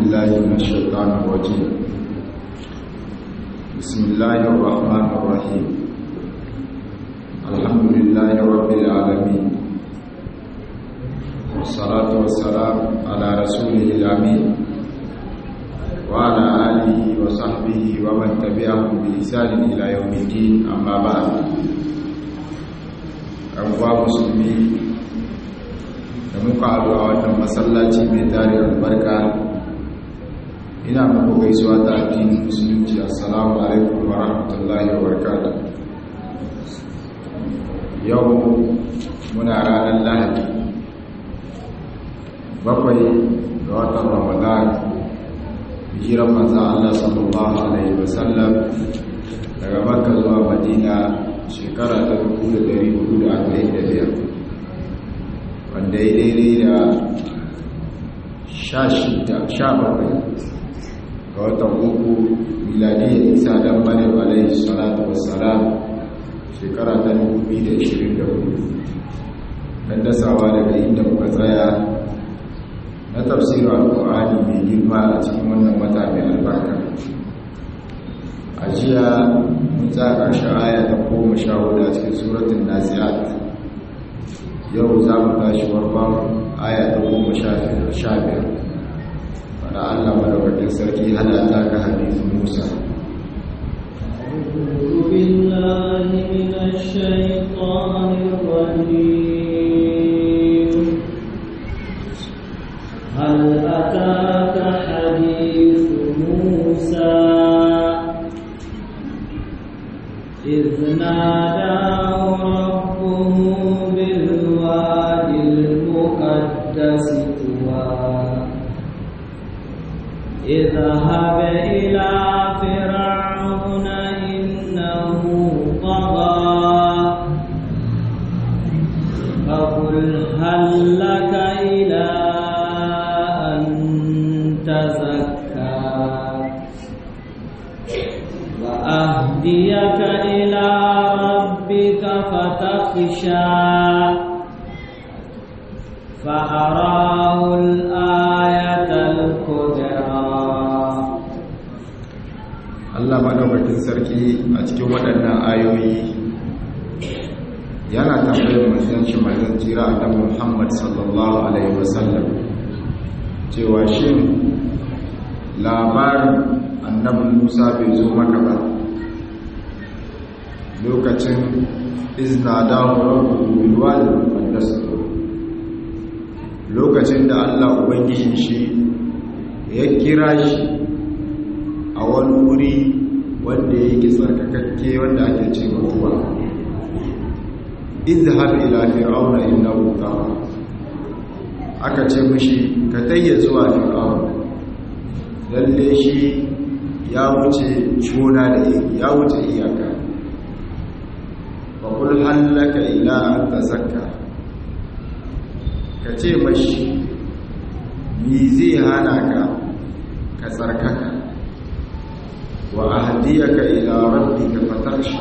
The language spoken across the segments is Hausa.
بالله من الشيطان الرجيم بسم الله الرحمن الرحيم الحمد لله رب العالمين والصلاة والسلام على رسوله الأمين وعلى آله وصحبه ومن تبعهم بإحسان إلى يوم الدين أما بعد أبواب مسلمين da muka haɗu a wannan masallaci mai tare albarka ina muku gaisuwa ta addinin musulunci assalamu alaikum wa rahmatullahi wa barakatuh yau muna ranar lahadi bakwai ga watan ramadan hijiran manzan Allah sallallahu alaihi wasallam daga makka zuwa madina shekara ta 1445 wanda ya daidai da sha shida sha bakwai ga watan uku miladiyya isa dan maryam alaihi salatu wassalam shekara ta 2024 dan dasawa daga inda muka tsaya na tafsirin alkur'ani mai girma a cikin wannan wata mai albarka a jiya mun tsaya ƙarshen aya ta goma sha hudu a cikin suratun nasi'at yau za mu tashi warban aya ta goma sha biyar wadda allah madaukakin sarki hana ta ga hadisun musa بالله من الشيطان الرجيم هل أتاك حديث موسى إذ ناداه ربه بالوادي المقدس طوى اذهب إلى فرعون إنه طغى فقل هل لك إلى أن تزكى وأهديك إلى ربك فتخشى فأراه الآية الكبرى Allah madaukakin sarki a cikin waɗannan ayoyi yana tambayar manzon shi manzon jira annabi Muhammad sallallahu alaihi wasallam cewa shin labarin annabi Musa bai zo maka ba lokacin izna dawo rabbuhu bil wadi muqaddas lokacin da Allah ubangijin shi ya kira shi a wani wuri wanda yake tsarkakakke wanda ake ce mutuwa izhab ila fir'auna innahu tagha aka ce mishi ka tayya zuwa fir'auna lalle shi ya wuce gona da ya wuce iyaka wa kul hallaka ila an tazakka ka ce mashi ni zai hana ka ka tsarkaka wa ahdiyaka ila rabbika fatakhsha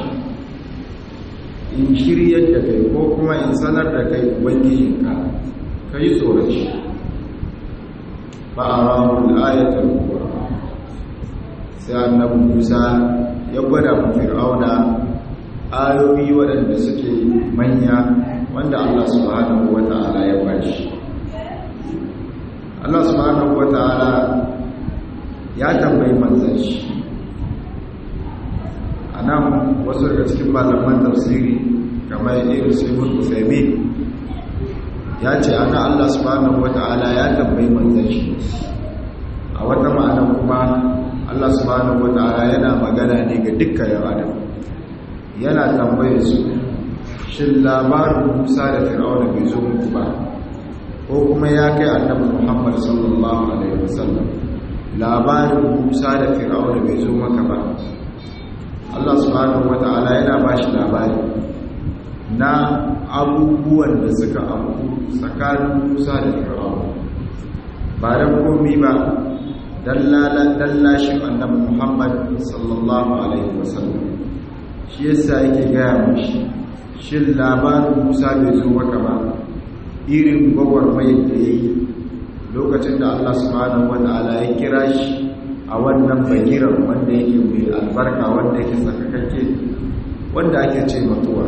in shiryar da kai ko kuma in sanar da kai ubangijinka kai tsoron shi fa arahu al-ayatul kubra sai annabi Musa ya gwada mu Fir'auna ayoyi waɗanda suke manya wanda Allah subhanahu wata'ala ya bashi Allah subhanahu wata'ala ya tambayi manzon shi a nan wasu daga cikin malaman tafsiri kamar irin sifin usaimi ya ce ana allah subhanahu wata'ala ya tambayi manzan shi a wata ma'ana kuma allah subhanahu wata'ala yana magana ne ga dukkan yan adam yana tambaye su shin labarin musa da fir'auna bai zo muku ba ko kuma ya kai annabi muhammad sallallahu alaihi wasallam labarin musa da fir'auna bai zo maka ba Allah subhanahu wata'ala yana ba shi labari na abubuwan da suka abu tsakanin Musa da Fir'aun ba da komi ba dallashin annabi Muhammad sallallahu alaihi wasallam shi yasa yake gaya mashi shin labarin Musa bai zo maka ba irin gwagwarmayar da ya yi lokacin da Allah subhanahu wata'ala ya kira shi a wannan bagiran wanda yake mai albarka wanda yake sakakakke wanda ake ce mutuwa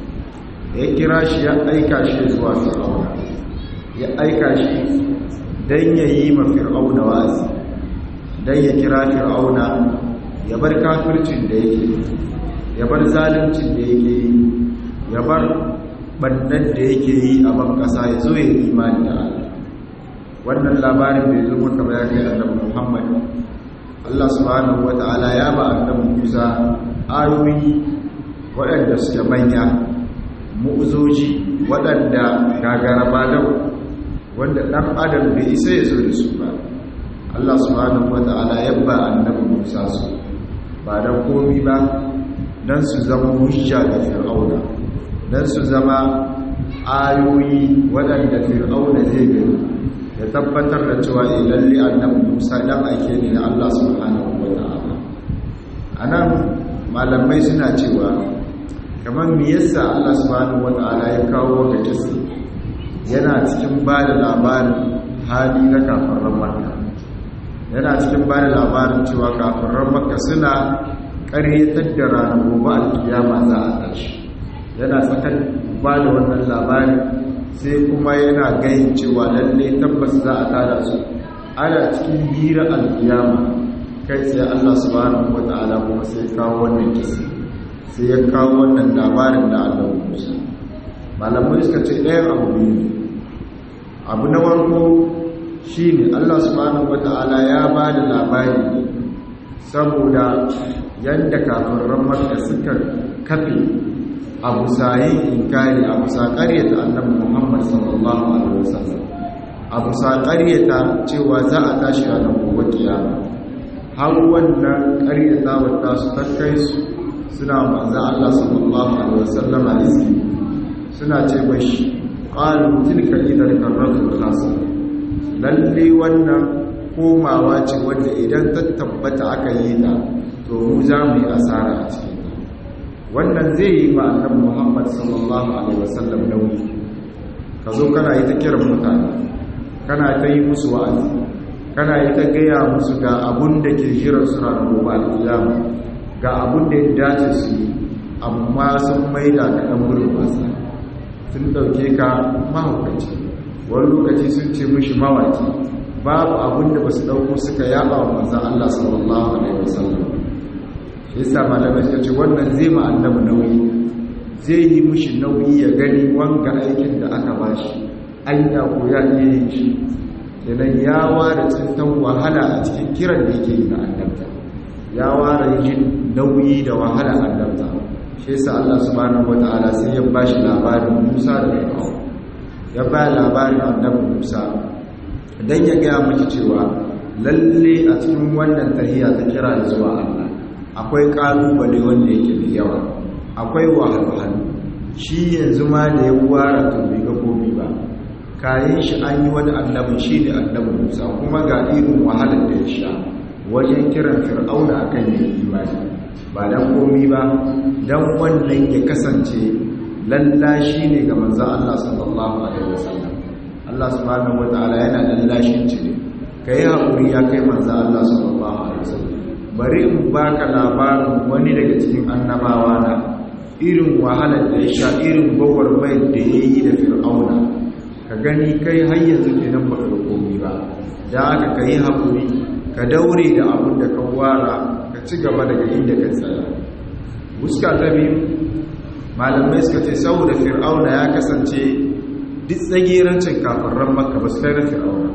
ya kira shi ya aika shi zuwa fir'auna ya aika shi don ya yi ma fir'auna wazi don ya kira fir'auna ya bar kafircin da yake ya bar zaluncin da yake yi ya bar bannan da yake yi a ban kasa ya zo ya imani da Allah wannan labarin bai zo maka ba ya kai annabi Muhammad Allah subhanahu wata'ala ya ba annabi Musa ayoyi waɗanda suke manya mu'uzoji waɗanda gagara ba dau wanda ɗan adam bai isa ya zo da su ba Allah subhanahu wata'ala ya ba annabi Musa su ba dan komi ba dan su zama hujja ga fir'auna dan su zama ayoyi waɗanda fir'auna zai gani ya tabbatar da cewa eh lalle annabi Musa dan ake ne na Allah subhanahu wata'ala anan malamai suna cewa kamar me yasa Allah subhanahu wata'ala ya kawo ga kisa yana cikin ba da labarin hali na kafirin Makka yana cikin ba da labarin cewa kafirin Makka suna ƙaryatar da ranar gobe alkiyama za a tashi yana tsakan ba da wannan labarin sai kuma yana gayin cewa lalle tabbas za a tada su ana cikin hira alkiyama kai sai Allah subhanahu wata'ala kuma sai kawo wannan kisa sai ya kawo wannan labarin da Allah Musa malamai suka ce ɗayan abu biyu ne abu na warko shine Allah subhanahu wata'ala ya ba da labari saboda yadda kafirin Makka suka kafe abu sayi inkari abu sa ƙaryata annabi Muhammad sallallahu alaihi wasallam abu sa ƙaryata cewa za a tashi ranar gobe kiyama har wannan ƙaryata wata su ta kai su suna manzan Allah sallallahu Alaihi wasallama iski suna ce mashi ƙalu tilka idar karratun khasa lalle wannan komawa ce wanda idan ta tabbata aka yi ta to mu za mu yi asara a cikin ta wannan zai yi ma annabi Muhammad sallallahu alaihi wasallam nauyi ka zo kana yi ta kiran mutane kana ta yi musu wa'azi kana yi ta gaya musu ga abun da ke jiran su ranar gobe alƙiyama ga abun da ya dace su yi amma sun maida ka ɗan wurin wasa sun ɗauke ka mahaukaci wani lokaci sun ce mishi mawaki babu abun da ba su ɗauko suka yaba wa manzan Allah sallallahu alaihi wasallam shi yasa malamai suka ce wannan zai ma annabi nauyi zai yi mishi nauyi ya gani wanga aikin da aka bashi anya ko ya iya yin shi kenan ya ware tsintan wahala a cikin kiran da yake yi na annabta ya ware yin nauyi da wahala annabta shi yasa Allah subhanahu wataala sai ya bashi labarin Musa da Fir'aun ya ba labarin annabi Musa dan ya ga miki cewa lalle a cikin wannan tahiya ta kira zuwa Allah akwai kalubale wanda yake da yawa akwai wahalhalu shi yanzu ma da ya ware to bai ga komai ba kayan shi an yi wani annabin shi ne annabin musa kuma ga irin wahalar da ya sha wajen kiran fir'auna akan yin imani ba dan komi ba dan wannan ya kasance lallashi ne ga manzon Allah sallallahu alaihi wasallam Allah subhanahu wataala yana lallashin ci ne kai hakuri ya kai manzon Allah sallallahu alaihi wasallam bari in baka labarin wani daga cikin annabawa na irin wahalar da ya sha irin gwagwarmayar da ya yi da fir'auna ka gani kai har yanzu kenan ba ka komi ba da aka ka yi haƙuri ka daure da abin da ka wara ka ci gaba daga inda ka tsaya fuska ta biyu malamai suka ce saboda fir'auna ya kasance duk tsagerancin kafiran makka ba su kai na fir'auna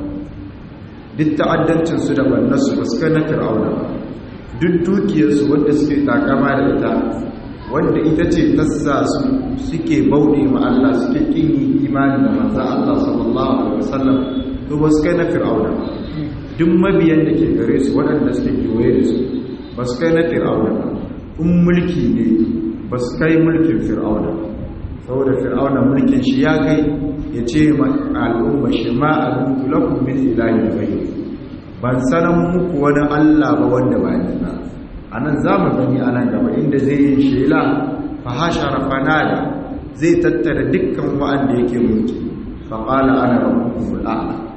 duk ta'addancinsu da bannarsu ba su kai na fir'auna ba duk dukiyarsu wanda suke takama da ita wanda ita ce tassa su suke bauɗe ma Allah suke kin yi imani da manzan Allah sallallahu alaihi wasallam to ba su kai na fir'auna duk mabiyan da ke gare su waɗanda suke kewaye da su ba su kai na fir'auna ba in mulki ne ba su kai mulkin fir'auna saboda fir'auna mulkin shi ya kai ya ce ma al'umma shi ma alimtu lakum min ilahin ghayr ban sanan muku wani Allah ba wanda ba ni ba anan zamu gani anan gaba inda zai yi shela fa hashara fanada zai tattara dukkan wa'anda yake mulki fa qala ana rabbukumul a'la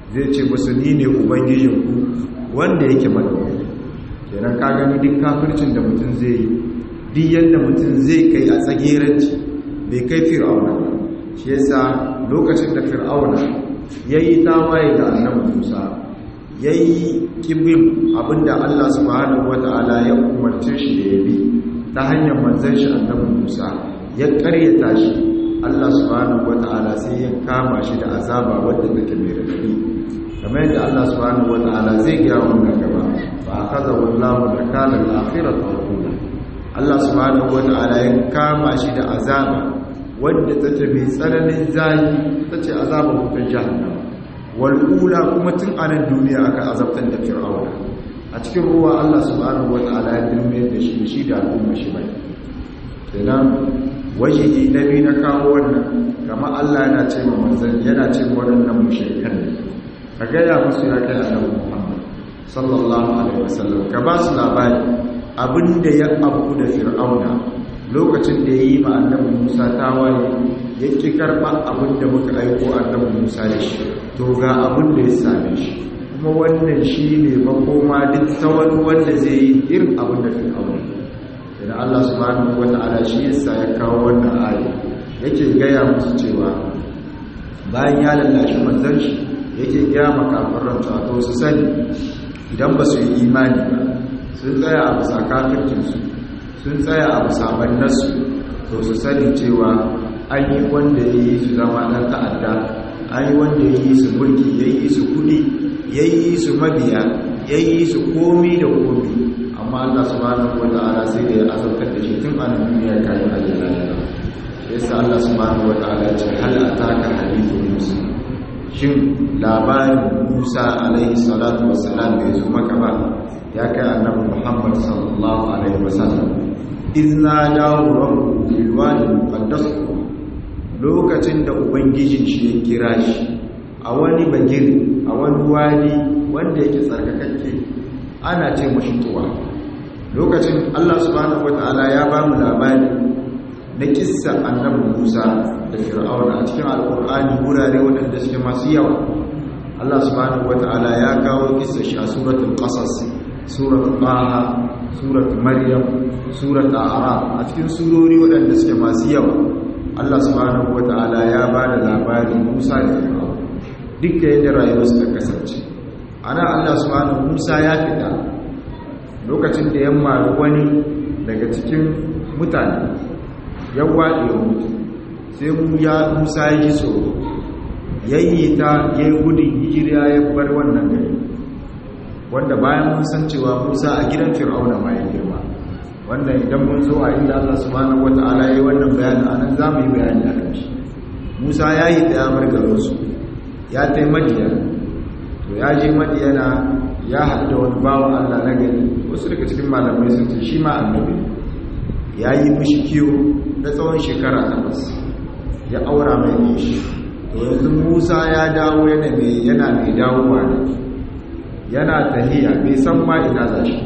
zai ce musu ni ne ubangijinku wanda yake madaukaki kenan ka gani duk kafircin da mutum zai yi duk yadda mutum zai kai a tsageranci bai kai fir'auna ba shi yasa lokacin da fir'auna ya yi tawaye da annabi musa ya yi kibin abinda allah subhanahu wata'ala ya umarce shi da ya bi ta hanyar manzan shi annabi musa ya karyata shi allah subhanahu wata'ala sai ya kama shi da azaba wadda take mai radadi kamar yadda allah subhanahu wata'ala zai gaya wannan gaba ba a kaza wallahu da kalan akhirat wa Allah subhanahu wata'ala ya kama shi da azaba wadda take mai tsananin zayi tace azabar wutar jahannama wal ula kuma tun anan duniya aka azabtar da fir'auna a cikin ruwa Allah subhanahu wata'ala ya dirme da shi shi da al'umma shi bai kenan wajihi nabi na kawo wannan kama Allah yana ce ma manzon yana ce ma waɗannan mushrikan ne ka ga ya musu ya kai annabi Muhammad sallallahu alaihi wasallam ka ba su labari abinda ya abu da fir'auna lokacin da ya yi ma annabi musa tawaye ya ƙi karɓa abinda muka aiko annabi musa da shi to ga abinda ya same shi kuma wannan shi ne makoma duk ta wani wanda zai yi irin abinda fir'auna da allah subhanahu wa ta'ala shi yasa ya kawo wannan ayi yake gaya musu cewa bayan ya lallashi manzon shi yake gaya makafaran to su sani idan ba su yi imani ba sun tsaya a bisa kafircinsu sun tsaya a bisa bannarsu to su sani cewa an yi wanda ya yi su zama ɗan ta'adda an yi wanda ya yi su mulki ya yi su kudi ya yi su mabiya ya yi su komi da komi amma allah subhanahu wa ta'ala sai da ya azabtar da shi tun a duniya kayan ajiyar lahira yasa allah subhanahu wa ta'ala ce hal ataka hadithu musa shin labarin musa alaihi salatu wassalam bai zo maka ba ya kai annabi Muhammad sallallahu alaihi wasallam izna dawo rabbu fil wadi muqaddas lokacin da ubangijin shi ya kira shi a wani bagir a wani wadi wanda yake tsarkakakke ana ce mashi tuwa lokacin Allah subhanahu wataala ya ba mu labari na kissa annabi Musa da Fir'auna a cikin alkur'ani wurare waɗanda suke masu yawa Allah subhanahu wataala ya kawo kissa shi a suratul qasas surat Taha, surat Maryam, surat A'raf a cikin surori waɗanda suke masu yawa. Allah subhanahu wata'ala ya ba da labarin Musa da Fir'aun. Dukkan yadda rayuwar suka kasance. Ana Allah subhanahu Musa ya fita lokacin da yamma wani daga cikin mutane ya waɗe mutu. Sai mu ya Musa ya ji tsoro. Yayi ta yayi gudun hijira ya bar wannan gari. wanda bayan mun san cewa Musa a gidan Fir'auna ma ya girma wanda idan mun zo a inda Allah subhanahu wata'ala yayi wannan bayani anan zamu yi bayani akan shi Musa ya yi da yamar garin su ya tai Madiyan to ya je Madiyana ya haɗu da wani bawan Allah na gari wasu daga cikin malamai sun ce shi ma annabi ya yi mishi kiwo na tsawon shekara takwas ya aura mai shi to yanzu Musa ya dawo yana mai yana mai dawowa ne yana tahiya bai san ma ina za shi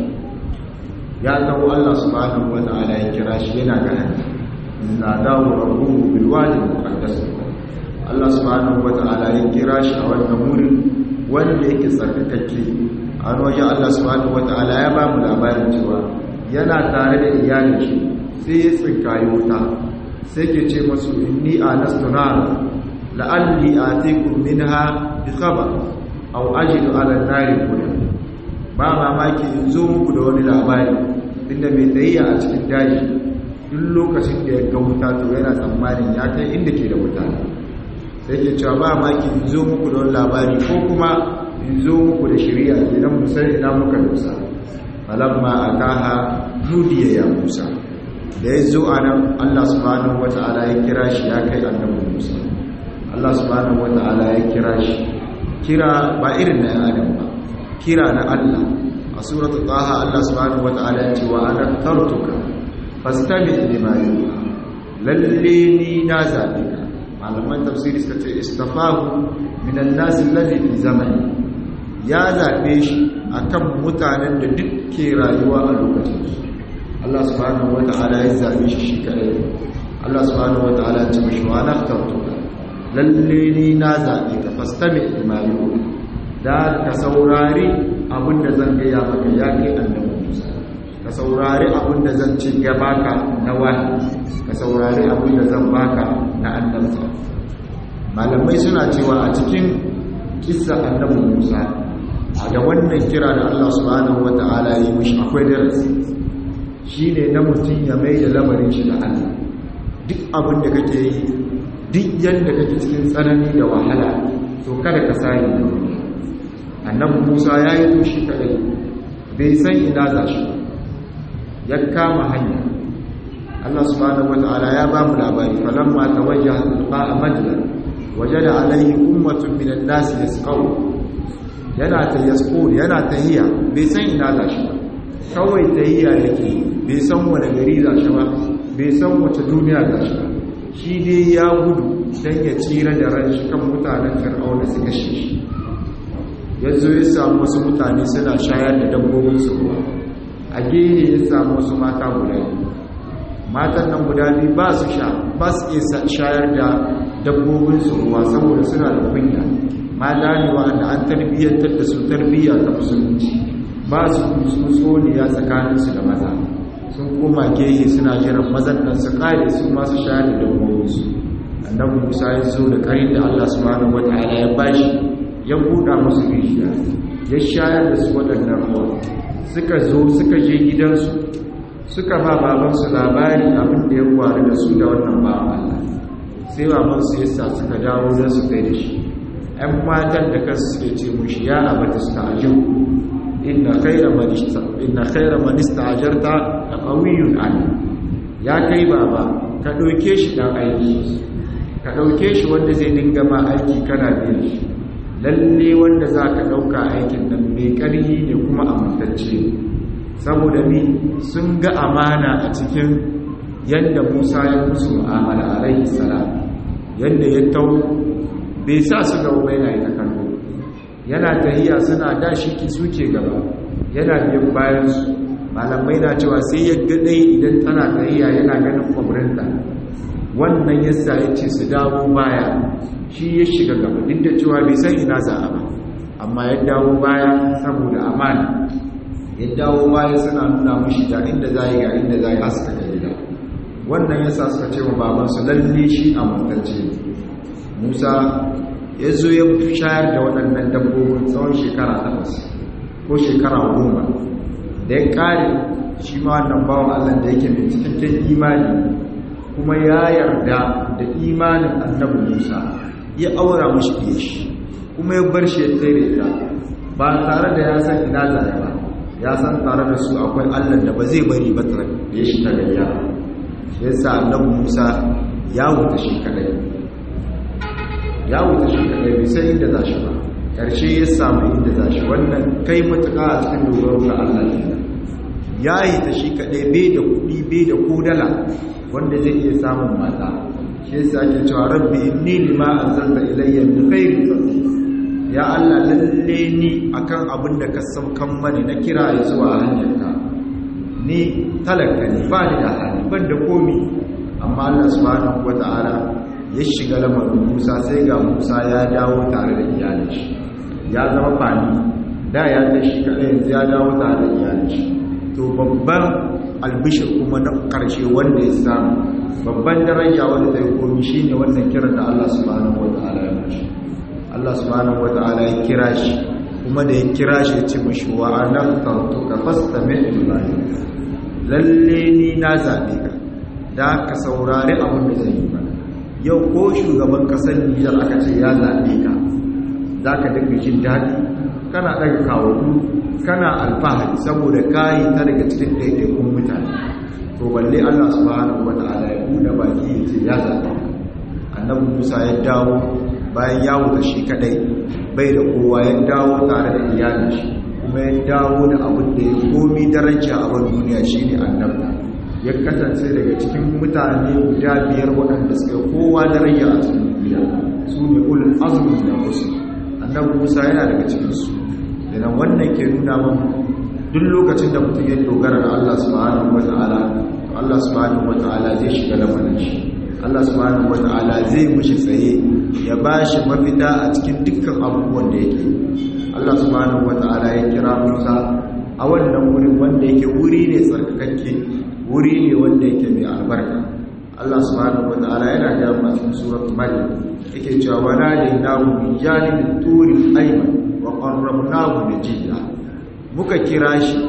ya taho Allah subhanahu wata'ala ya kira shi yana ga hanya na dawo rabbuhu bil wadi muqaddas Allah subhanahu wata'ala ya kira shi a wannan wurin wanda yake tsarkakakke a wajen Allah subhanahu wata'ala ya ba mu labarin cewa yana tare da iyalin shi sai ya tsinkayi wuta sai ke ce masu inni anastu nar la'alli atikum minha bi khabar aw ajidu ala nari kuda ba mamaki in zo muku da wani labari inda mai tsayayya a cikin daji duk lokacin da ya ga wuta to yana tsammanin ya kai inda ke da wuta sai ke cewa ba mamaki in zo muku da wani labari ko kuma in zo muku da shari'a idan mu san ina muka dosa falamma ataha nudiya ya musa da ya zo a nan allah subhanahu wata'ala ya kira shi ya kai annabi musa allah subhanahu wata'ala ya kira shi kira ba irin na yan adam ba kira na Allah a suratu taha Allah subhanahu wata'ala ya ce wa ana tartuka fastami lima yuha lalle ni na zabe ka malaman tafsiri suka ce istafahu min an-nas alladhi fi zamani ya zabe shi akan mutanen da duk ke rayuwa a lokacin su Allah subhanahu wata'ala ya zabe shi shi kadai Allah subhanahu wata'ala ya ce mishi wa ana tartuka lalle ni na zabe ka fastami lima yuha da ka saurari abinda zan gaya maka ya kai annabi Musa ka saurari abinda zan ci baka na wahi ka saurari abinda zan baka na annabta malamai suna cewa a cikin kissa annabi Musa a da wannan kira da Allah subhanahu wata'ala yi mishi akwai darasi shine na mutum ya mai da lamarin shi da Allah duk abin da kake yi duk yadda kake cikin tsanani da wahala to kada ka sani da wani annabi Musa ya yi tushi kadai bai san ina za shi ya kama hanya Allah subhanahu wata'ala ya ba mu labari falamma tawajjaha tilqa madyan wajada alayhi ummatun minan nasi yasqaw yana ta yasqul yana tahiya bai san ina za shi ba kawai tahiya yake bai san wani gari za shi ba bai san wace duniya za shi ba shi dai ya gudu dan ya tsira da ran shi kan mutanen fir'auna su kashe shi yanzu ya samu wasu mutane suna shayar da dabbobin su ruwa a gehe ya samu wasu mata guda biyu matan nan guda biyu ba su sha ba su iya shayar da dabbobin su ruwa saboda suna da kunya mata ne wa'anda an tarbiyyantar da su tarbiyya ta musulunci ba su tsoniya tsakaninsu da maza sun koma gehe suna jiran mazan nan su kare su masu shayar da dabbobinsu annabi musa ya zo da karin da allah subhanahu wataala ya bashi ya buɗa musu rijiya ya shayar da su waɗannan ruwa suka zo suka je gidansu suka ba babansu labari abin da ya faru da su da wannan bawan allah sai babansu ya sa suka dawo za su kai da shi ‘yan matan da kansu suke ce mushi ya abata su ta ajiyar inna khaira manista ajarta da ƙawiyun ali ya kai baba ka ɗauke shi ɗan aiki ka ɗauke shi wanda zai dinga ma aiki kana biyan shi lalle wanda za ka ɗauka aikin nan mai ƙarhi ne kuma amintacce saboda ni sun ga amana a cikin yadda musa ya musu mu'amala alaihi salam yadda ya tau bai sa su gaba bai na yi ta kallo yana tahiya suna dashi ki suke gaba yana biyan bayansu malamai na cewa sai ya gadai idan tana tahiya yana ganin kwamrinta wannan yasa ya ce su dawo baya shi ya shiga gaba duk da cewa bai san ina za a ba amma ya dawo baya saboda amana ya dawo baya suna nuna mushi ga inda za yi ga inda za yi haska ga gida wannan yasa suka ce wa babansu lalle shi a mutacce musa ya zo ya shayar da waɗannan dabbobin tsawon shekara takwas ko shekara goma da ya ƙare shi ma wannan bawan allah da yake mai cikakken imani kuma ya yarda da imanin annabi musa ya aura mashi fiye shi kuma ya bar shi ya tsere ta ba tare da ya san ina zaya ba ya san tare da su akwai allah da ba zai bari ba da ya shi ta gayya shi yasa annabi musa ya wuta shi kadai ya wuta shi kadai bai san inda za shi ba ƙarshe ya samu inda za shi wannan kai matuƙa a cikin dogaro ga Allah ne ya yi ta shi kadai bai da kuɗi bai da kodala wanda zai iya samun mata shi yasa ake cewa rabbi inni lima anzalta ilayya min khairin ya Allah lalle ni akan abin da ka saukan mani na kira ya zuwa hanyarka ni talaka ne ba ni da hali ban da komi amma Allah subhanahu wata'ala ya shiga lamarin Musa sai ga Musa ya dawo tare da iyalin shi ya zama fani da ya ta shi kaɗai yanzu ya dawo tare da iyalin shi to babban albishir kuma na ƙarshe wanda ya samu babban daraja wanda zai komi shine wannan kiran da Allah subhanahu wata'ala ya mashi Allah subhanahu wata'ala ya kira shi kuma da ya kira shi ya ce mashi wa anabtartuka fastami' lima lalle ni na zabe ka da ka saurari abin da zai yi ba yau ko shugaban kasar Nijar aka ce ya zabe ka za ka dinga jin daɗi kana ɗaga kawo kana alfahari saboda kayi ta daga cikin ɗaiɗaikun mutane to balle Allah subhanahu wata'ala ya buɗe baki ya ce ya zabe annabi Musa ya dawo bayan ya wuta shi kadai bai da kowa ya dawo tare da iyalin shi kuma ya dawo da abin da ya komi daraja a wani duniya shine annabta ya kasance daga cikin mutane guda biyar waɗanda suka kowa daraja a cikin duniya su ne ulul azmi da musu annabi Musa yana daga cikin su idan wannan ke nuna mun duk lokacin da mutum ya dogara da Allah subhanahu wataala Allah subhanahu wataala zai shiga lamarin shi Allah subhanahu wata'ala zai mushi tsaye ya bashi mafita a cikin dukkan abubuwan da yake Allah subhanahu wata'ala ya kira Musa a wannan wurin wanda yake wuri ne tsarkakakke wuri ne wanda yake mai albarka Allah subhanahu wata'ala yana ga mu a cikin suratul maryam yake cewa wala linahu min janibit turi ayman wa qarrabnahu najiya muka kira shi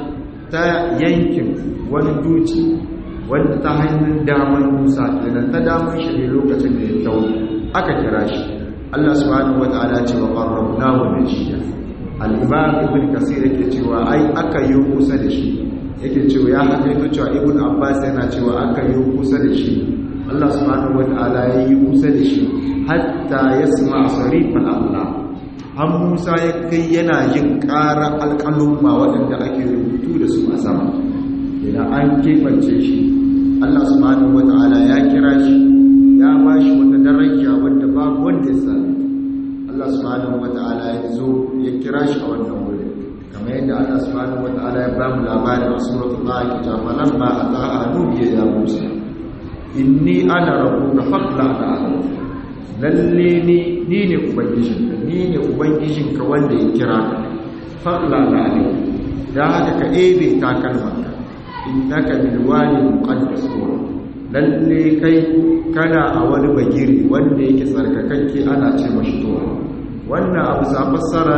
ta yankin wani duci wanda ta hanyar damar Musa kenan ta damar shi ne lokacin da ya tawo aka kira shi Allah subhanahu wata'ala ce wa qarrabnahu najiya al-imam ibn kasir yake cewa ai aka yi kusa da shi yake cewa ya hakaito cewa ibn abbas yana cewa aka yi kusa da shi Allah subhanahu wata'ala ya yi kusa da shi hatta yasma sarifal Allah har Musa ya kai yana yin ƙara alƙalumma waɗanda ake rubutu da su a sama idan an kebance shi Allah subhanahu wata'ala ya kira shi ya ba shi wata daraja wadda babu wanda ya sami Allah subhanahu wata'ala ya zo ya kira shi a wannan wuri kamar yadda Allah subhanahu wata'ala ya ba mu labarin a suratul Taha ta falamma ataha nubiya ya Musa inni ana rabbuka faqla ala lalle ni ni ne ubangijinka ni ne ubangijinka wanda ya kira ka faqla ala da haka ka ebe takalmanka innaka bil wadi muqaddas lalle kai kana a wani bagiri wanda yake tsarkakakke ana ce mashi towa wannan abu sa fassara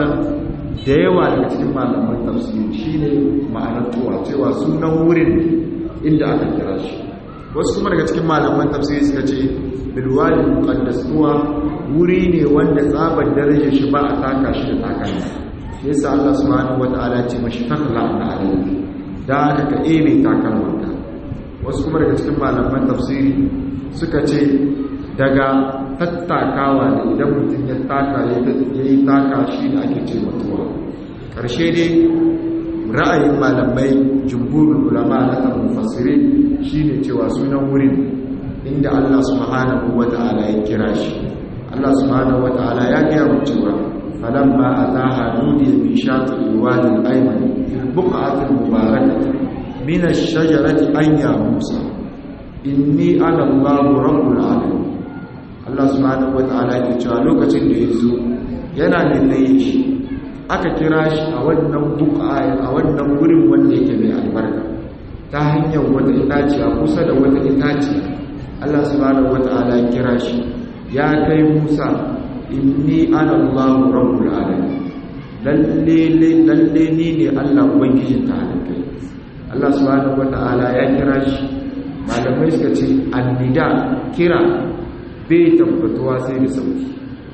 da yawa daga cikin malaman tafsiri shine ma'anar towa cewa sunan wurin inda aka kira shi wasu kuma daga cikin malaman tafsiri suka ce bil wadi muqaddas towa wuri ne wanda tsabar darajar shi ba a taka shi da takalma yasa Allah subhanahu wataala ya ce mashi takla na alayhi da aka ka ebe takalmanka wasu kuma daga cikin malaman tafsiri suka ce daga tattakawa da idan mutum ya taka ya yi taka shi da ake ce mutuwa ƙarshe dai ra'ayin malamai jumhurin ulama na tamufassiri shi ne cewa sunan wurin inda Allah subhanahu wa ta'ala ya kira shi Allah subhanahu wa ta'ala ya gaya mu cewa falamma ataha nudiya bi shati alwadi al-ayman buq'atin mubarakah min ash-shajarati an ya musa inni ana Allahu rabbul alamin Allah subhanahu wataala ya cewa lokacin da yazo yana da tsaye shi aka kira shi a wannan buqa a wannan wurin wanda yake mai albarka ta hanyar wata itaciya kusa da wata itaciya Allah subhanahu wataala ya kira shi ya kai Musa inni ana Allahu rabbul alamin lalle lalle ni ne Allah ubangijin ta halittai Allah subhanahu wataala ya kira shi malamai suka ce annida kira bai tabbatuwa sai da sauti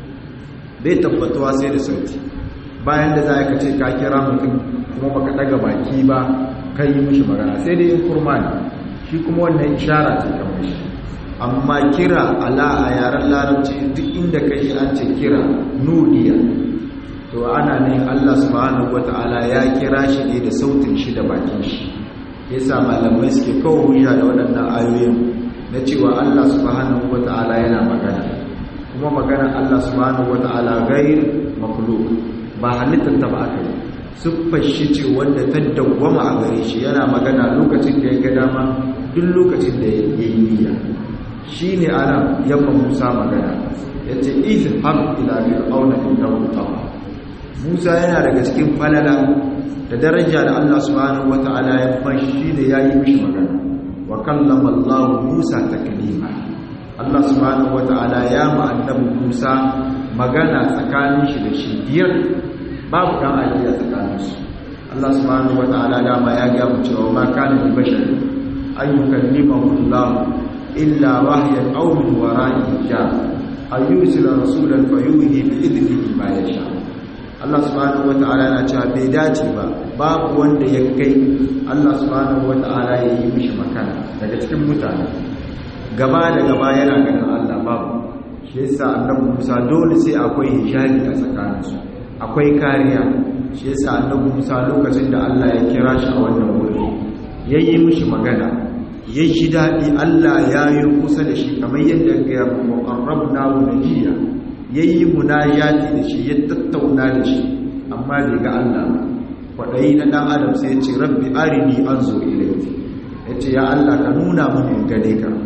bai tabbatuwa sai da sauti bayan da za ka ce ka kira mutum kuma baka daga baki ba ka yi mishi magana sai dai in kurma ne shi kuma wannan ishara ce ta mishi amma kira ala a yaren larabci duk inda ka yi an ce kira nudiya to ana ne Allah subhanahu wata'ala ya kira shi ne da sautin shi da bakin shi yasa malamai suke kawo hujja da waɗannan ayoyin na cewa Allah subhanahu wata'ala yana magana kuma magana Allah subhanahu wata'ala gair makhluq ba halittar ta ba aka yi siffar shi ce wanda ta dawwama a gare shi yana magana lokacin da ya ga dama duk lokacin da ya yi niyya shine ana yamma Musa magana yace izhab ila fir'auna innahu tagha Musa yana daga cikin falala da daraja da Allah subhanahu wata'ala ya fashi da yayi mishi magana wa kallama Allah Musa taklima Allah subhanahu wata'ala ya ma annabi Musa magana tsakanin shi da shi biyar babu dan ajiya tsakanin su Allah subhanahu wata'ala dama ya ga mu cewa ma kana li bashar an yukallimahu Allah illa wahyan aw min wara'i hijab ayyusila rasulan fayuhi bi idnihi ma yasha Allah subhanahu wata'ala yana cewa bai dace ba babu wanda ya kai Allah subhanahu wata'ala ya yi mishi makana daga cikin mutane gaba da gaba yana ganin Allah babu shi yasa annabi Musa dole sai akwai hijabi a tsakaninsu akwai kariya shi yasa annabi Musa lokacin da Allah ya kira shi a wannan wuri yayi mishi magana ya ji daɗi Allah ya yi kusa da shi kamar yadda ya mu qarrabna wa najiya yayi munajati da shi ya tattauna da shi amma bai ga Allah ba kwadayi na dan adam sai ya ce rabbi arini anzu ilayki yace ya Allah ka nuna mini gane ka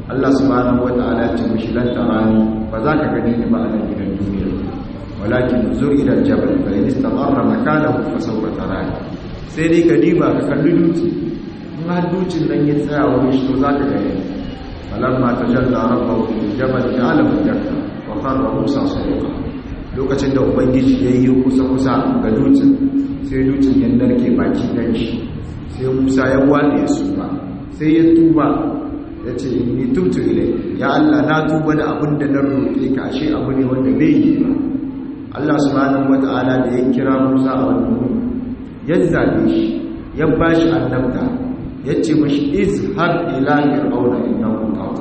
Allah subhanahu wata'ala ya ce mishi lan tarani ba za ka gani ni ba a nan gidan duniya walakin zur ila jabal fa in istaqarra makanahu fa sawfa tarani sai dai ka diba ka kalli duci in har ducin nan ya tsaya wani shi to za ka gani falamma tajalla rabbahu fil jabal ja'alahu dakka wa qarra musa sadiqa lokacin da ubangiji ya yi kusa kusa ga dutsen sai dutsen ya narke baki dan shi sai musa ya wale su ba sai ya tuba ya ce ni tutu ilai ya Allah na tuba da abin da na roƙe ka ashe abu ne wanda bai yi ba Allah subhanahu wata'ala da ya kira Musa a wannan wuri ya zabe shi ya bashi annabta ya ce mashi izhar ila fir'auna innahu tagha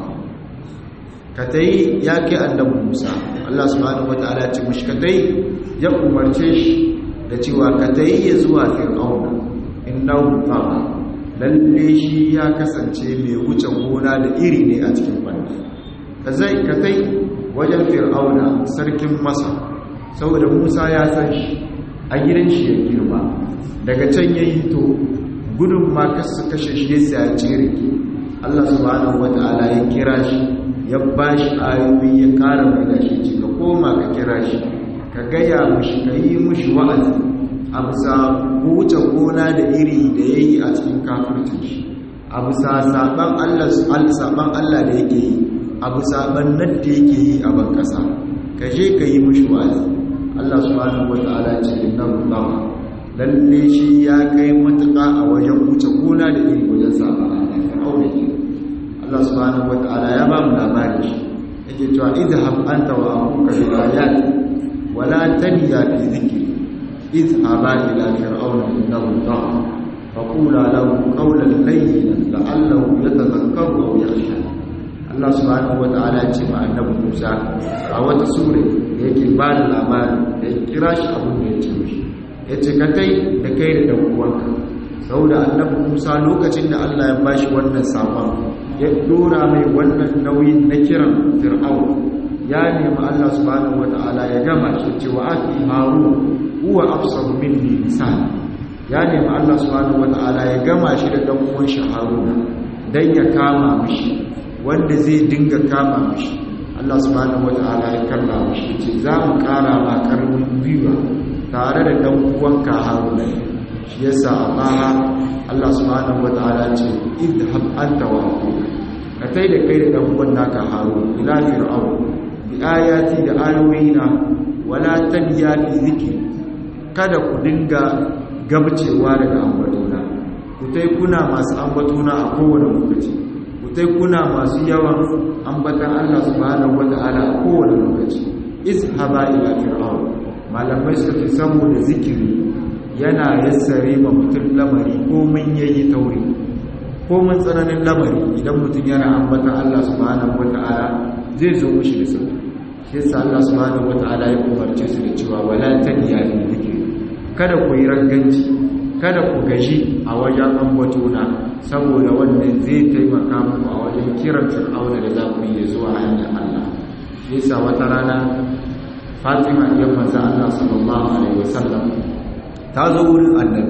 ka tayi ya kai annabi Musa Allah subhanahu wata'ala ya ce mashi ka tayi ya umarce shi da cewa ka tayi ya zuwa fir'auna innahu tagha lalle shi ya kasance mai wuce gona da iri ne a cikin fanni ka zai ka tai wajen fir'auna sarkin masa saboda musa ya san shi a gidan shi ya girma daga can ya yi to gudun ma kasu kashe shi ya sa cire allah subhanahu wata'ala ya kira shi ya ba shi ayoyi ya kara mai da shi ce ka koma ka kira shi ka gaya mushi ka yi mushi wa'azi a bisa wuce gona da iri da ya yi a cikin kafircin shi a bisa saban Allah da yake yi a bisa bannan da yake yi a ban kasa ka je ka yi mushi wa'azi Allah subhanahu wata'ala ce inna rubawa lalle shi ya kai matuƙa a wajen wuce gona da iri wajen saban Allah ya aure ki Allah subhanahu wata'ala ya ba mu labari shi yake cewa idhab anta wa abuka bil ayati wala taniya fi dhikri اذهبا إلى فرعون إنه طغى فقولا له قولا لينا لعله يتذكر أو يخشى Allah subhanahu wata'ala ce ma annabi Musa a wata sura yake ba da labari da ya kira shi abin da ya ce mishi ya ce ka kai da kai da ɗan uwanka saboda annabi Musa lokacin da Allah ya bashi wannan sakon ya dora mai wannan nauyin na kiran Fir'aun ya nemi Allah subhanahu wata'ala ya gama shi cewa aki Harun huwa afsahu minni lisan ya nemi Allah subhanahu wata'ala ya gama shi da dan uwan shi Haruna dan ya kama mishi wanda zai dinga kama mishi Allah subhanahu wata'ala ya kalla mishi ce za mu kara ma karmin gwiwa tare da dan uwanka Haruna shi yasa Allah Allah subhanahu wata'ala ce idhab anta wa aqul ka tai da kai da dan uwan naka Haruna ila fir'aun bi ayati da ayoyina wala tabiya fi zikri kada ku dinga gabcewa daga ambatona ku tai kuna masu ambatona a kowane lokaci ku tai kuna masu yawan ambatan Allah subhanahu wata'ala a kowane lokaci izhaba ila fir'aun malamai suka fi saboda zikiri yana yassare ma mutum lamari ko mun yayi tauri ko mun tsananin lamari idan mutum yana ambatan Allah subhanahu wata'ala zai zo mushi da sauki shi yasa Allah subhanahu wata'ala ya umarce su da cewa wala taniya fi zikri kada ku yi ranganci kada ku gaji a wajen ambatona saboda wannan zai taimaka muku a wajen kiran fir'auna da za ku yi zuwa hanyar Allah shi yasa wata rana Fatima ya manzo Allah sallallahu alaihi wasallam ta zo wurin annabi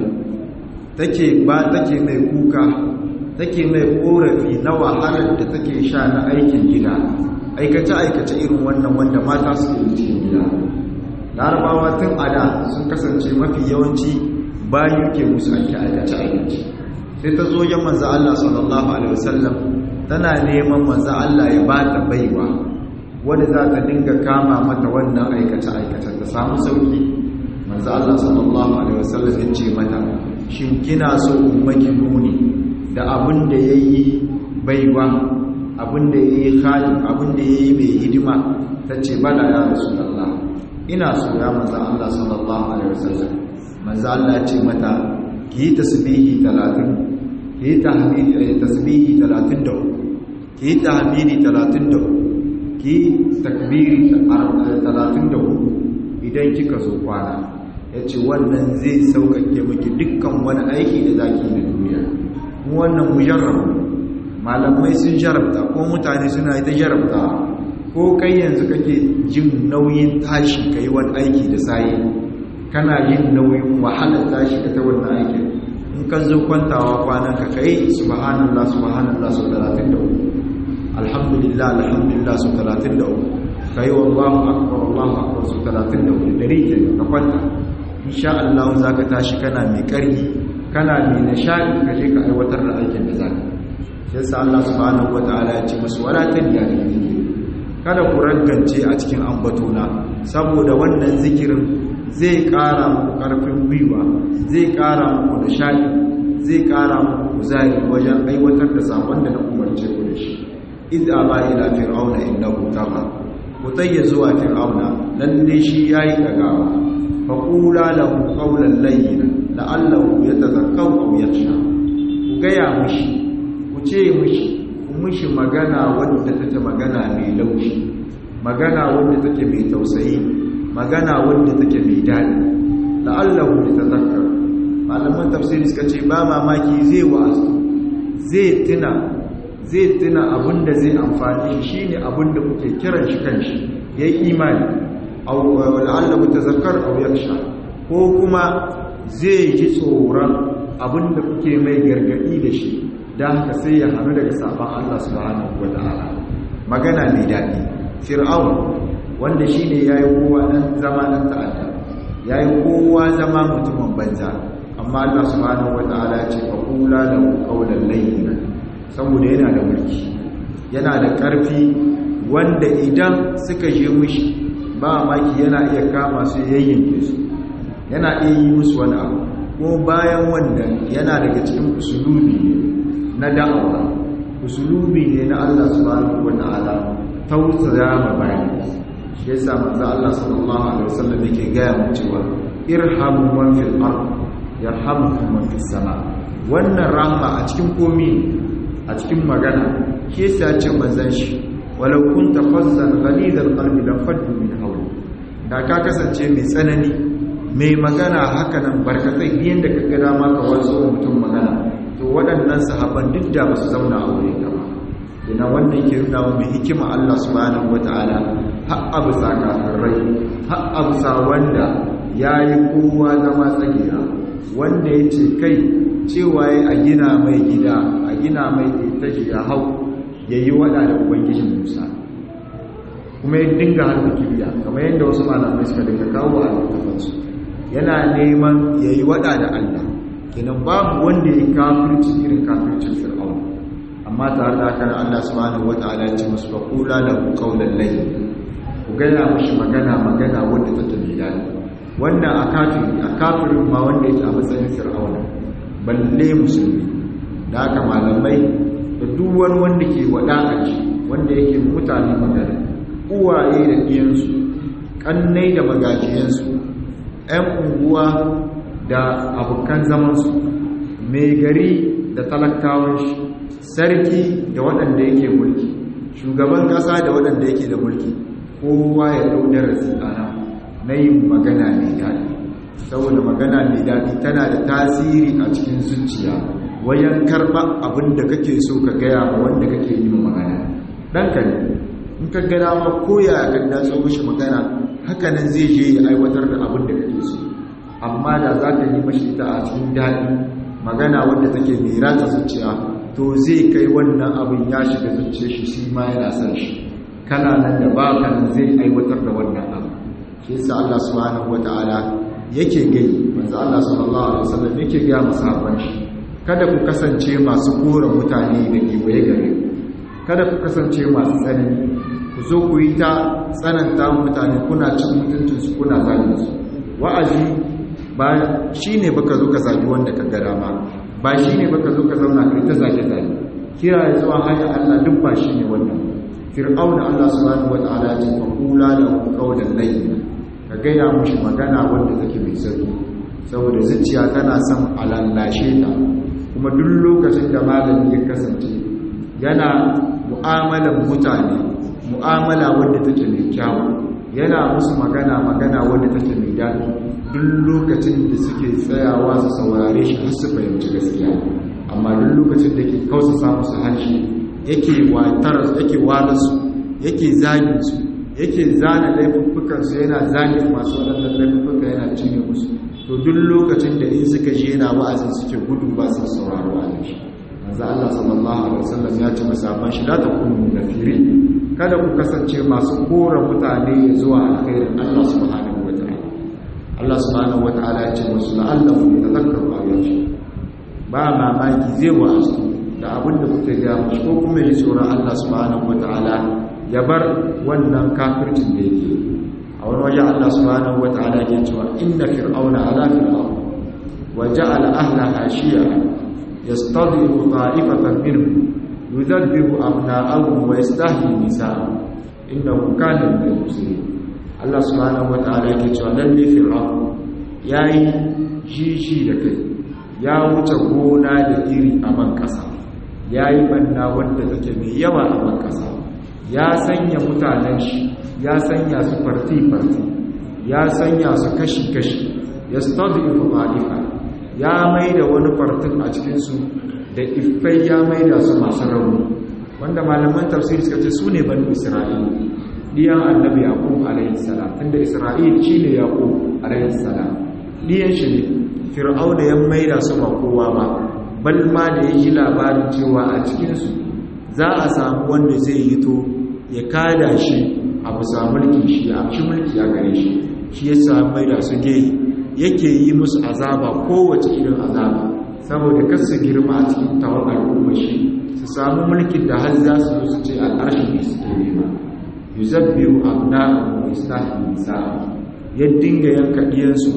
take ba take mai kuka take mai korafi na wahalar da take sha na aikin gida aikace aikace irin wannan wanda mata suke yi cikin gida larabawa tun a da sun kasance mafi yawanci bayu ke musu ake aikace aikace sai ta zo yan manzo Allah sallallahu alaihi wasallam tana neman manzo Allah ya ba ta baiwa wanda za ta dinga kama mata wannan aikace aikace ta samu sauki manzo Allah sallallahu alaihi wasallam ya ce mata shin kina so ummaki nuni da abin da yayi baiwa abin da yayi khadim abin da yayi mai hidima tace bala ya rasulullah ina so ya manzo Allah sallallahu alaihi wasallam manzo Allah ya ce mata ki yi tasbihi 30 ki yi tahmidi tasbihi 33 ki yi tahmidi 33 ki takbiri 34 idan kika zo kwana yace wannan zai sauƙaƙe miki dukkan wani aiki da zaki na duniya kuma wannan mujarrab malamai sun jarabta ko mutane suna ita jarabta ko kai yanzu kake jin nauyin tashi ka yi wani aiki da sayi kana yin nauyin wahalar tashi ka ta wannan aikin in ka zo kwantawa kwanan ka kai subhanallah subhanallah sau talatin da uku alhamdulillah alhamdulillah su 33 kai wallahu akbar wallahu akbar su 34 dari ke ka kwanta insha Allah zaka tashi kana mai karfi kana mai nishadi ka je ka aiwatar da aikin da zaka sai sa Allah subhanahu wataala ya ce musu wala tadiya da kada ku rangance a cikin ambatona saboda wannan zikirin zai ƙara muku ƙarfin gwiwa zai ƙara muku nishadi zai ƙara muku kuzari wajen aiwatar da sakon da na umarce ku da shi idza ba ila fir'auna innahu tagha ku tayya zuwa fir'auna lalle shi yayi dagawa fa qula lahu qawlan layyina la'allahu yatadhakkaru aw yakhsha ku gaya mushi ku ce mushi ku mushi magana wadda take magana mai laushi magana wadda take mai tausayi magana wadda take mai daɗi la'allahu yatadhakkar malaman tafsiri suka ce ba mamaki zai wa'azu zai tuna zai tuna abinda zai amfani shi shine abinda kuke kiran shi kanshi yayi imani aw la'allahu tazakkar aw yakhsha ko kuma zai ji tsoron abinda kuke mai gargadi da shi dan haka sai ya hannu daga saban Allah subhanahu wataala magana mai daɗi fir'aun wanda shine yayi kowa dan zama dan ta'adda yayi kowa zama mutumin banza amma Allah subhanahu wataala ya ce fa qula lahu qawlan layyinan saboda yana da mulki yana da ƙarfi wanda idan suka je mushi ba maki yana iya kama su yayyanke su yana iya yi musu wani abu ko bayan wannan yana daga cikin usulubi na da'awa usulubi ne na Allah subhanahu wataala tausaya ma bayan shi yasa manzo Allah sallallahu alaihi wasallam yake gaya mu cewa irhamu man fil ard yarhamukum man fis sama wannan rahma a cikin komi a cikin magana ke sa ce manzan shi walau kunta fazzan ghalidal qalbi la faddu min hawli da ka kasance mai tsanani mai magana haka nan barkatai yanda ka ga dama ka wasu mutum magana to waɗannan sahaban duk da ba su zauna a wurin ka ba ina wannan ke nuna mu hikima Allah subhanahu wataala har abu sakarai har abu sa wanda yayi kowa zama tsagira wanda yace kai cewa ya a gina mai gida a gina mai itace ya hau ya yi wada da ubangijin musa kuma ya dinga harbi kibiya kamar yadda wasu malamai suka dinga kawo a littafansu yana neman ya yi wada da allah kenan babu wanda ya kafirci irin kafircin fir'aun amma tare da haka allah subhanahu wa ta'ala ya ce musu fa kula da qawlan layyin ku gaya mushi magana magana wanda take mai daɗi wannan a kafirin a kafirin ma wanda yake a matsayin fir'auna balle musulmi da haka malamai da duk wani wanda ke wada'aci wanda yake mutane magana uwaye da ɗiyansu ƙannai da magajiyansu 'yan unguwa da abokan zamansu mai gari da talakawan shi sarki da waɗanda yake mulki shugaban ƙasa da waɗanda yake da mulki kowa ya ɗau darasi ana na yin magana mai daɗi saboda magana mai daɗi tana da tasiri a cikin zuciya wajen karɓa abin da kake so ka gaya ma wanda kake yi ma magana ɗanka ne in ka gana ma koya ka datso mishi magana hakanan zai je ya aiwatar da abin da kake so amma da za ka yi mashi ita a cikin daɗi magana wanda take mai rata zuciya to zai kai wannan abin ya shiga zuciyar shi shi ma yana son shi kana nan da ba kanan zai aiwatar da wannan abu shi yasa Allah subhanahu wataala yake gani manzo Allah sallallahu alaihi wasallam yake ga masahaban shi kada ku kasance masu kora mutane da kewaye gare kada ku kasance masu tsanani ku zo ku yi ta tsananta mutane kuna cin mutuntun su kuna zagin su wa'azi ba shine baka zo ka zagi wanda ka ga dama ba shine baka zo ka zauna kai ta zage zage kira ya zuwa hanyar Allah duk ba shine wannan fir'auna Allah subhanahu wataala ya ce fa qula lahu qawlan layyin ka gaya mushi magana wanda take mai sauki saboda zuciya tana son alallashe ta kuma duk lokacin da malami ya kasance yana mu'amalan mutane mu'amala wanda take mai kyawu yana musu magana magana wanda take mai daɗi duk lokacin da suke tsayawa su saurare shi har su fahimci gaskiya amma duk lokacin da ke kausasa musu harshe yake watar yake walasu yake zagin su yake zana laifuffukansu yana zagin masu waɗannan laifuffuka yana cinye musu to duk lokacin da in suka je yana wa'azin suke gudu ba su sauraro wa'azin shi manzo Allah sallallahu alaihi wasallam ya ce masaban shi la takunu nafiri kada ku kasance masu kora mutane zuwa alkhairin Allah subhanahu wataala Allah subhanahu wataala ya ce musu la'allahu yatadhakkaru aw yakhsha ba mamaki zai wa'azu da abin da kuke ga mushi ko kuma ji tsoron Allah subhanahu wataala ya bar wannan kafircin da yake a wani waje Allah subhanahu wataala ke cewa inna fir'auna ala fil ard wa ja'ala ahlaha shi'a yastadhifu ta'ifatan minhum yudabbiru abna'ahum wa yastahyi nisa'ahum innahu kana min al-mufsidin Allah subhanahu wataala ke cewa lalle fir'aun yayi jiji da kai ya wuce gona da iri a ban kasa yayi banna wanda take mai yawa a ban kasa ya sanya mutanen shi ya sanya su farti-farti ya sanya su kashi-kashi ya stadifu malifa ya mai da wani fartin a cikinsu da iffai ya mai da su masu rauni wanda malaman tafsiri suka ce su ne banu isra'il diyan annabi yaqub alayhi salam tunda isra'il shine yaqub alayhi salam diyan shi ne fir'auna ya mai da su ba kowa ba bal ma da ya ji labarin cewa a cikinsu za a samu wanda zai yi to ya kada shi a bisa mulkin shi a shi mulki a gare shi shi ya samu mai da su geyi yake yi musu azaba kowace irin azaba saboda kar su girma a cikin tawon al'umma shi su samu mulkin da har za su su ce al'arshi ne su ke nema yuzabbiru abna'ahu wa yastahi nisa'a ya dinga yanka diyansu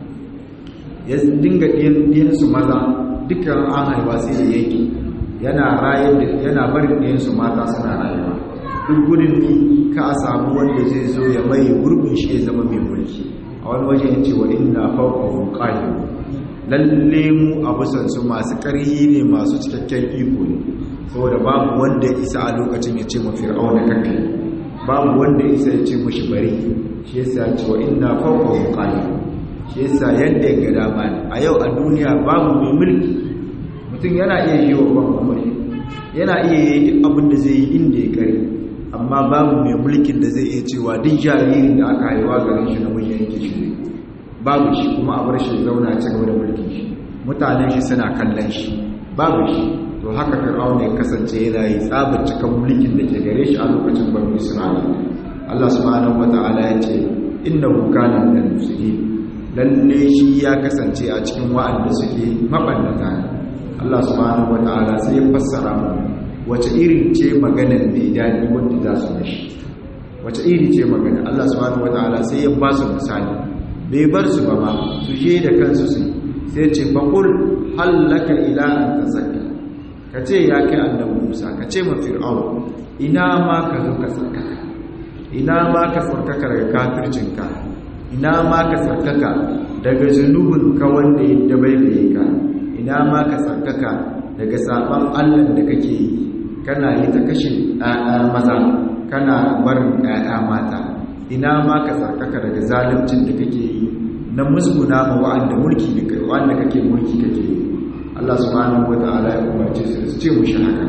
ya dinga diyansu maza dukkan an haifa sai da yake yana rayar yana barin diyansu mata suna rayuwa duk gudun ni ka a samu wanda zai zo ya mai gurbin shi ya zama mai mulki a wani waje ya ce wa inna fawqahum qahir lalle mu abusan su masu ƙarhi ne masu cikakken iko ne saboda babu wanda ya isa a lokacin ya ce ma fir'auna kake babu wanda ya isa ya ce mushi bari shi yasa ya ce wa inna fawqahum qahir shi yasa yadda ya ga dama ne a yau a duniya babu mai mulki mutum yana iya yi wa ban yana iya yi abin da zai yi inda ya kare amma babu mai mulkin da zai iya cewa duk jaririn da aka haihuwa garin shi na mun yanke shi ne babu shi kuma a bar shi zauna ci gaba da mulkin shi mutanen shi suna kallon shi babu shi to haka fir'aun ya kasance yana yi tsabar cikan mulkin da ke gare shi a lokacin banu isra'ila Allah subhanahu wata'ala ya ce innahu kana minal mufsidin lalle shi ya kasance a cikin wa'anda suke mabannata Allah subhanahu wata'ala sai ya fassara mu wace irin ce maganar mai daɗi wanda za su mashi wace iri ce magana Allah subhanahu wataala sai ya ba su misali bai bar su ba ma su je da kansu su sai ce faqul hallaka ila an tazakka ka ce ya kai annabi Musa ka ce ma fir'aun ina ma ka zo ka tsarkaka ina ma ka tsarkaka daga kafircinka ina ma ka tsarkaka daga zunubin ka wanda ya dabaibaye ka ina ma ka tsarkaka daga saban Allah da kake yi kana yi ta kashe ɗaya maza kana barin ɗaya mata ina ma ka tsarkaka daga zaluncin da kake yi na musguna ma wa'anda mulki da kai wa'anda kake mulki kake yi Allah subhanahu wata'ala ya umarce su su ce mushi haka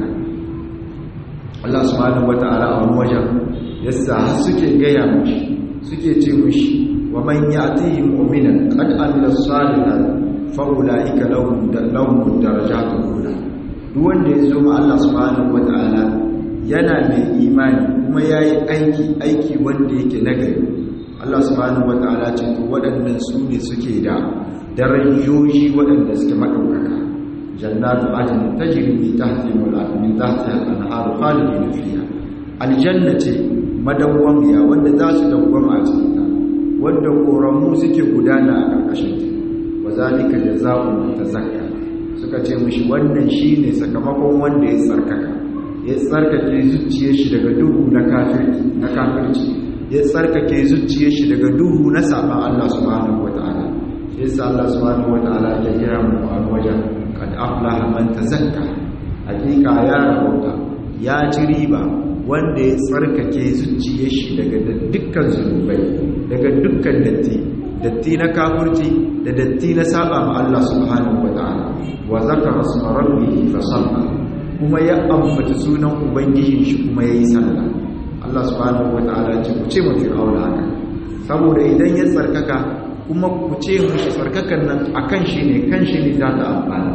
Allah subhanahu wata'ala a wani wajen yasa har suke gaya mushi suke ce mushi wa man ya'tihi mu'minan qad amila salihan fa ulaika lahum lahum darajatun ula duk wanda ya zo ma Allah subhanahu wata'ala yana mai imani kuma yayi aiki aiki wanda yake nagari Allah subhanahu wata'ala ce to waɗannan su ne suke da darajoji waɗanda suke madaukaka jannatu adn tajri min tahtiha al min tahtiha al-anhar khalidin fiha aljanna ce madawwamiya wanda za su dawwama a cikin ta wanda koramu suke gudana a karkashin ta wa zalika jazaa'u tazakka suka ce mishi wannan shine sakamakon wanda ya tsarkaka ya tsarkake zuciyar shi daga duhu na kafirci na kafirci ya tsarkake zuciyar shi daga duhu na saban Allah subhanahu wataala yasa Allah subhanahu wataala ya kira mu a wajen kad aflaha man tazakka hakika ya rabauta ya ci riba wanda ya tsarkake zuciyar shi daga dukkan zunubai daga dukkan datti datti na kafirci da datti na saba ma Allah subhanahu wataala wa zakara isma rabbih fa salla kuma ya ambata sunan ubangijin shi kuma yayi sallah Allah subhanahu wataala ya ce ku ce mu fir'auna haka saboda idan ya tsarkaka kuma ku ce mushi tsarkakan nan akan shi ne kan shi ne za ta amfana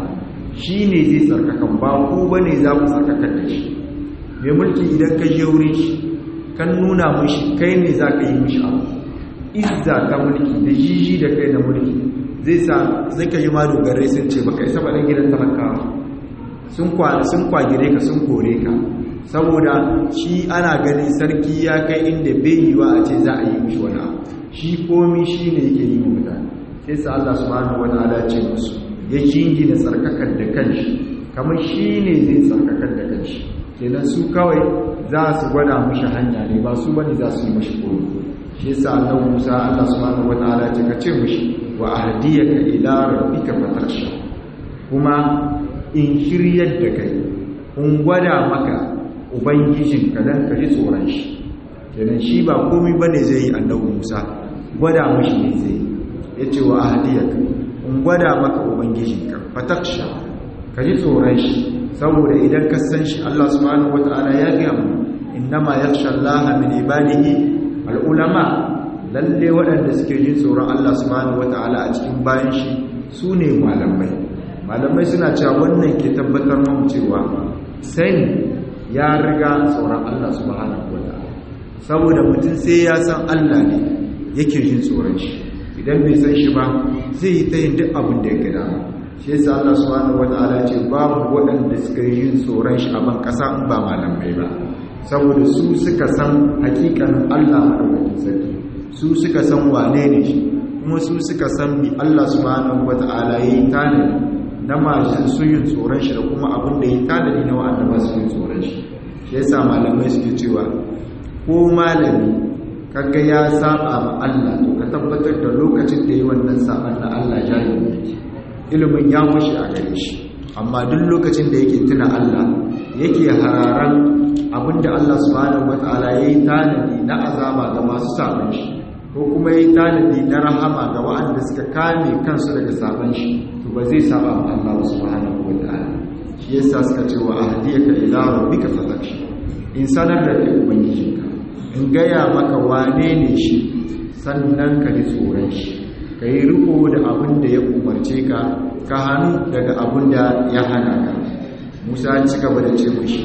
shi ne zai tsarkakan ba ku ba ne za ku tsarkakan da shi mai mulki idan ka je wurin shi kan nuna mushi kai ne za ka yi mushi abu izza ta mulki da jiji da kai na mulki zai sa zai ka yi ma dogarai sun ce baka isa baɗin gidan talakawa sun kwagire ka sun kore ka saboda shi ana ganin sarki ya kai inda bai yi wa a ce za a yi mushi wani abu shi komi shi ne yake yi mutane sai sa Allah subhanahu wa ta'ala ce musu ya jingina tsarkakar da kanshi kamar shi ne zai tsarkakar da kanshi kenan su kawai za su gwada mushi hanya ne ba su bane za su yi mashi komi shi yasa annabi Musa Allah subhanahu wa ta'ala ce ka ce mushi wa ahdiyaka ila rabbika fatarsha kuma in shiryar da kai in gwada maka ubangijinka dan ka ji tsoron shi kenan shi ba komai bane zai yi annabi Musa gwada mushi ne zai yace wa ahdiyaka in gwada maka ubangijinka fataksha ka ji tsoron shi saboda idan ka san shi Allah subhanahu wataala ya ga mu innama yakhsha Allah min ibadihi al-ulama lalle waɗanda suke jin tsoron Allah subhanahu wataala a cikin bayan shi su ne malamai malamai suna cewa wannan ke tabbatar mu cewa sani ya riga tsoron Allah subhanahu wataala saboda mutum sai ya san Allah ne yake jin tsoron shi idan bai san shi ba zai yi ta yin duk abin da ya gada shi yasa Allah subhanahu wataala ce babu waɗanda suka yi yin tsoron shi a ban ƙasa in ba malamai ba saboda su suka san hakikanin Allah madaukakin sarki su suka san wane ne shi kuma su suka san bi Allah subhanahu wataala yayi tanadi na masu su yin tsoron shi da kuma abin da yayi tanadi na wa'anda ba su yin tsoron shi shi yasa malamai suke cewa ko malami kaga ya saba ma Allah to ka tabbatar da lokacin da yi wannan saban na Allah jahili yake ilimin ya mushi a gare shi amma duk lokacin da yake tuna Allah yake hararan abinda Allah subhanahu wataala yayi tanadi na azaba ga masu saban shi ko kuma yayi tanadi na rahama ga waɗanda suka kame kansu daga saban shi to ba zai saba ma Allah subhanahu wataala shi yasa suka ce wa ahdiyaka ila rabbika fatakshi in sanar da kai ubangijinka in gaya maka wane ne shi sannan ka ji tsoron shi ka yi riko da abin da ya umarce ka ka hannu daga abin da ya hana ka musa ci gaba da ce mashi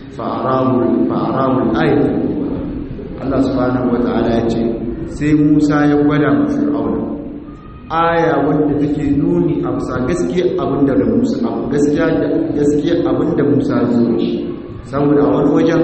fa'arawul ayatul kubra Allah subhanahu wata'ala ya ce sai musa ya gwada ma fir'auna aya wanda take nuni a bisa gaskiya abin da musa gaskiya gaskiya abin da musa ya zo shi saboda a wani wajen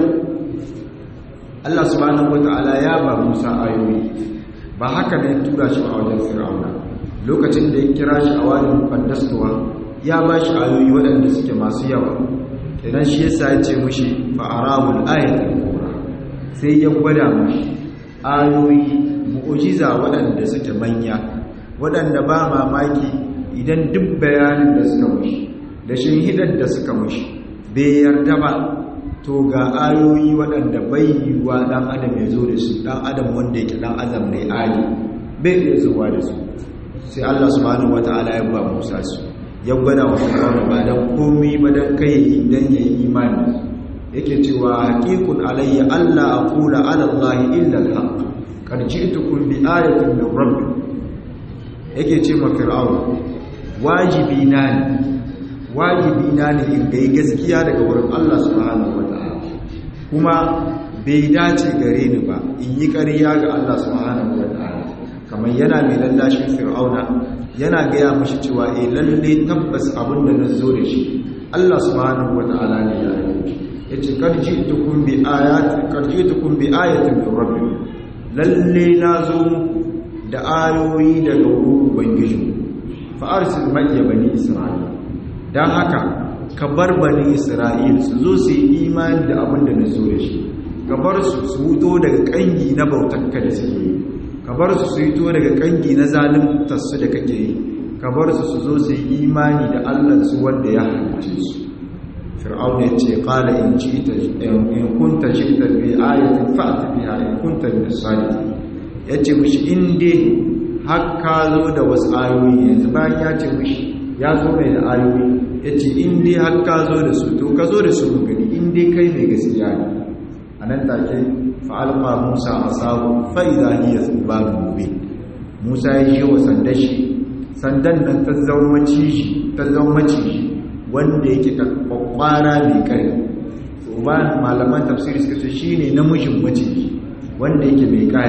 Allah subhanahu wata'ala ya ba Musa ayoyi ba haka ne tura shi a wajen Fir'auna lokacin da ya kira shi a wani fandastuwa ya ba shi ayoyi waɗanda suke masu yawa idan shi yasa ya ce mushi fa'arawul ayatul kubra sai ya gwada mushi ayoyi mu'ujiza waɗanda suke manya waɗanda ba mamaki idan duk bayanin da suka mushi da shinhidar da suka mushi bai yarda ba to ga ayoyi waɗanda bai yiwuwa ɗan adam ya zo da su ɗan adam wanda yake ɗan azam ne ali bai iya zuwa da su sai Allah subhanahu wata'ala ya ba Musa su ya gwada wa Fir'auna ba dan komai ba dan kai dan yayi imani yake cewa haqiqun alayya alla aqula ala allahi illa alhaq qad ji'tukum bi ayatin min rabbi yake ce ma Fir'auna wajibi na ne wajibi na ne in ga gaskiya daga wurin Allah subhanahu wata'ala kuma bai dace gare ni ba in yi ƙarya ga Allah subhanahu wata'ala kamar yana mai lallashin fir'auna yana gaya mashi cewa eh lalle tabbas abin da na zo da shi Allah subhanahu wata'ala ne ya yi yace karji'tukum bi ayatin karji'tukum bi ayatin min rabbikum lalle na zo muku da ayoyi daga wurin ubangiji fa arsil ma'iya bani isra'ila don haka ka bar bani isra'il su zo su yi imani da abin da na zo da shi ka bar su su wuto daga kangi na bautakka da suke yi ka bar su su wuto daga kangi na zalimtarsu da kake yi ka bar su su zo su yi imani da allansu wanda ya halice su fir'aun ya ce qala in ji'ta in kunta ji'ta bi ayatin fa'ti biha in kunta min as-sadiqin yace mishi in dai har ka zo da wasu ayoyi yanzu bayan ya ce mishi ya zo mai da ayoyi ya ce in dai har ka zo da su to ka zo da su mu gani in dai kai mai gaskiya ne a nan take fa'alfa musa a sabu fa'iza hiya babu gobe musa ya yi wa sandan shi sandan nan ta zama maciji ta zama maciji wanda yake kwakwara mai ƙarfi ba malaman tafsiri suka ce shine namijin maciji wanda yake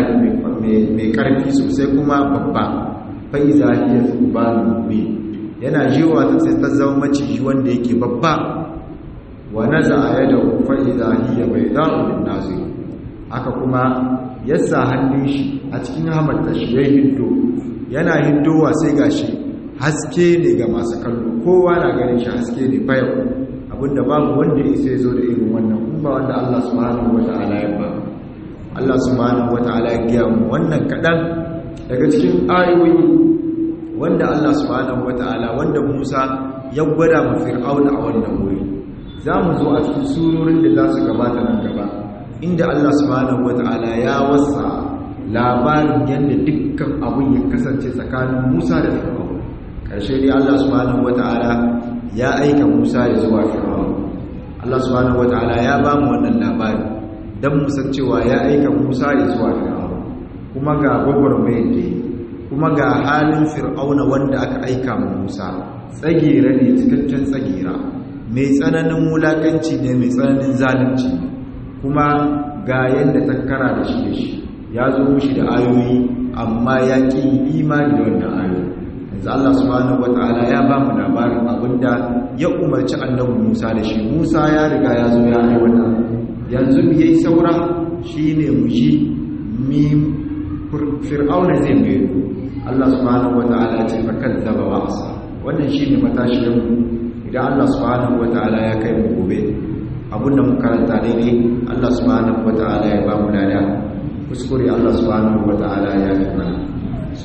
mai ƙarfi sosai kuma babba fa'iza hiya zubanin mubin yana jiwa ta sai ta zama maciji wanda yake babba wa naza yada fa'iza hiya bayda'u lin-nazir haka kuma yasa hannun shi a cikin hamarta shi ya hindo yana hindowa sai gashi haske ne ga masu kallo kowa na ganin shi haske ne fayau abinda babu wanda ya sai zo da irin wannan kuma wanda Allah subhanahu wata'ala ya ba Allah subhanahu wata'ala ya giya mu wannan kadan daga cikin ayoyi wanda Allah subhanahu wata'ala wanda Musa ya gwada ma Fir'auna a wannan wuri zamu zo a cikin surorin da za su gabata nan gaba inda Allah subhanahu wata'ala ya wasa labarin yadda dukkan abun ya kasance tsakanin Musa da Fir'auna karshe dai Allah subhanahu wata'ala ya aika Musa ya zuwa Fir'auna Allah subhanahu wata'ala ya ba mu wannan labari dan mu san cewa ya aika Musa ya zuwa Fir'auna kuma ga gwagwarmayar da kuma ga halin Fir'auna wanda aka aika mu Musa tsagera ne cikakken tsagera mai tsananin wulakanci ne mai tsananin zalunci kuma ga yadda ta kara da shi da shi ya zo mushi da ayoyi amma ya ƙi imani da wannan ayoyi yanzu Allah subhanahu wata'ala ya ba mu labarin abinda ya umarci annabi Musa da shi Musa ya riga ya zo ya aiwata yanzu mu yayi saura shine mu ji mi fir'auna zai mai Allah subhanahu wata'ala ya ce fa kadzaba wa asa wannan shine matashin mu idan Allah subhanahu wata'ala ya kai mu gobe abinda mu karanta daidai Allah subhanahu wata'ala ya ba mu lada kuskure Allah subhanahu wata'ala ya yi mana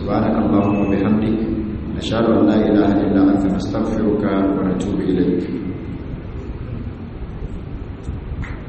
subhanakallahumma bihamdika نشهد أن لا إله إلا أنت نستغفرك ونتوب إليك